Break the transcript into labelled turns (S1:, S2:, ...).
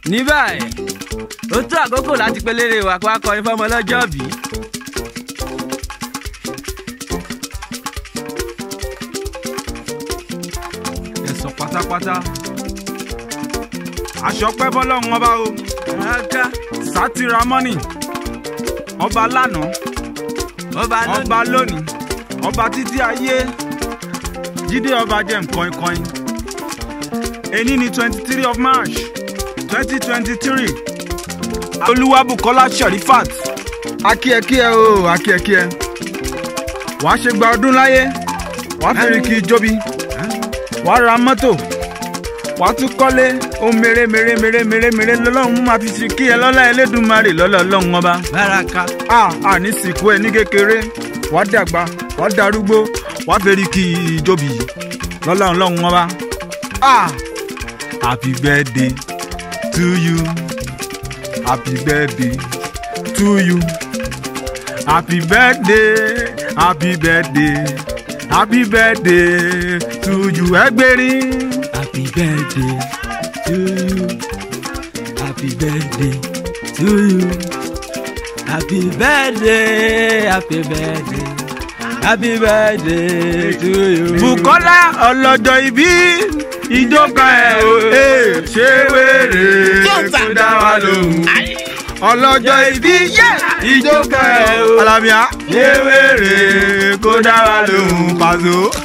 S1: ní báyìí ó tó àkókò láti pelére wa kó akọrin fọmọ ọlọ́jọ́ bí.
S2: ẹ̀sọ̀ pátápátá aṣọ pẹ́ bọ́lọ́run ọba o
S1: ọ̀gá
S2: sátìrà mọ́nì ọba lánàá
S1: ọba lónìí
S2: ọba lónìí ọba títí ayé jíde ọba jẹ́ nǹkan ìkọyìn èní ni twenty three of march twenty twenty three olúwabùkọ́lá sharifat akíẹkíẹ o akíẹkíẹ wàá ṣe gba ọdún láyé wàá fèrè kí jóbi wàá ra mọ́tò wàá tún kọ́lé ohun mèrè mèrè mèrè mèrè mèrè lọ́lọ́run máa fi ṣe kí ẹ lọ́lá ẹlẹ́dùnmarè lọ́lọ́ ọlọ́run ọba
S1: báraka
S2: a a ní sìnkú ẹ ní kékeré wàá dàgbà wàá darúgbó wàá fẹ́rí kí ìjọbi lọ́lá ọlọ́run wọn bá a happy birthday to you happy birthday to you happy birthday happy birthday happy birthday to you ẹgbẹ́rin.
S1: happy birthday to you happy birthday to you happy birthday happy birthday happy birthday to you.
S2: Bùkọ́lá ọlọ́jọ́ ìbí ìjọba ẹ̀ o ee, ṣé wèrè kó dá wa lóhùn. ọlọ́jọ́ ìbí ìjọba ẹ̀ o alamia ṣé wèrè kó dá wa lóhùn pàṣẹ.